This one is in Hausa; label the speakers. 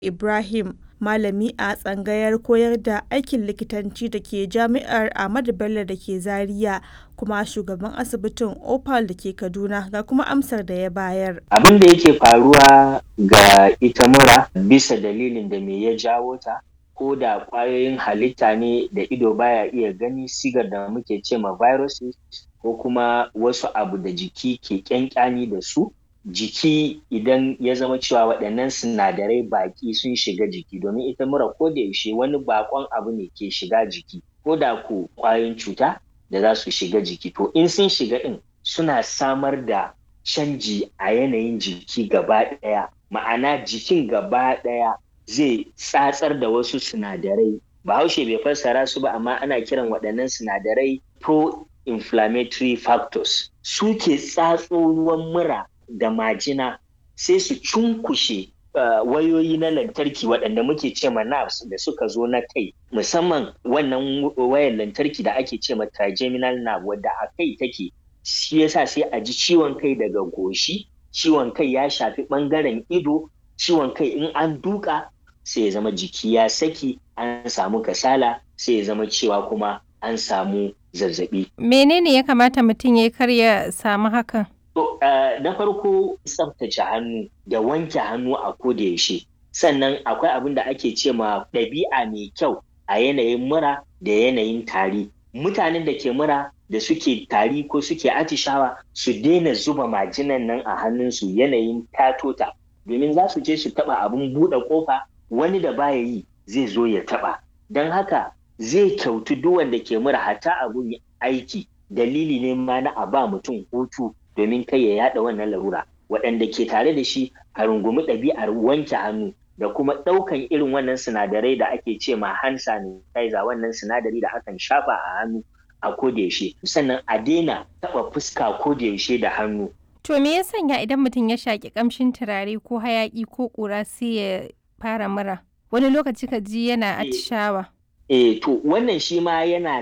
Speaker 1: Ibrahim, malami a tsangayar koyar da aikin likitanci da ke Jami'ar Ahmadu Bello da ke Zaria kuma shugaban asibitin Opal da ke Kaduna ga kuma amsar da ya bayar.
Speaker 2: Abin da yake faruwa ga ita mura bisa dalilin da me ya jawo ta ko da ƙwayoyin halitta ne da ido baya iya gani sigar da muke ce ma viruses ko kuma wasu abu da jiki ke ƙyanƙyani da su jiki idan ya zama cewa waɗannan sinadarai baƙi sun shiga jiki domin ita mura ko da yaushe wani baƙon abu ne ke shiga jiki ko da ko ƙwayoyin cuta da za su shiga jiki to in sun shiga ɗin suna samar da canji a yanayin jiki gaba ɗaya ma'ana jikin gaba ɗaya zai tsatsar da wasu sinadarai bahaushe bai fassara su ba amma ana kiran waɗannan sinadarai pro-inflammatory factors su ke tsatso ruwan mura da majina sai su cunkushe uh, wayoyi na lantarki waɗanda muke ce ma nerves da suka zo na kai musamman wannan wayar lantarki da ake ce ma trigeminal nerve wadda a kai take shi yasa sai a ji ciwon kai daga goshi ciwon kai ya shafi ɓangaren ido ciwon kai in an duka sai ya zama jiki ya saki an samu kasala sai ya zama cewa kuma an samu zazzabi.
Speaker 3: Menene ya kamata mutum ya kar ya samu hakan?
Speaker 2: To, uh, na farko tsaftace hannu da wanke hannu a koda yaushe. Sannan akwai abin da ake ce ma ɗabi'a mai kyau a yanayin mura da yanayin tari. Mutanen da ke mura da suke tari ko suke atishawa su daina zuba majinan nan a hannunsu yanayin tatota domin za su je su taɓa abin buɗe ƙofa wani da baya yi zai zo ya taɓa. Don haka zai kyautu duk wanda ke mura hatta abun aiki dalili ne ma na a ba mutum hutu domin kai ya yada wannan larura waɗanda ke tare da shi a rungumi ɗabi'ar wanke hannu da kuma ɗaukan irin wannan sinadarai da ake ce ma hand sanitizer wannan sinadari da akan shafa a hannu a kodayaushe sannan a daina taɓa fuska kodayaushe da hannu.
Speaker 3: To me ya sanya idan mutum ya shaƙi ƙamshin turare ko hayaƙi ko ƙura sai ya fara mura? Wani lokaci ka ji yana atishawa.
Speaker 2: Eh to wannan shi ma yana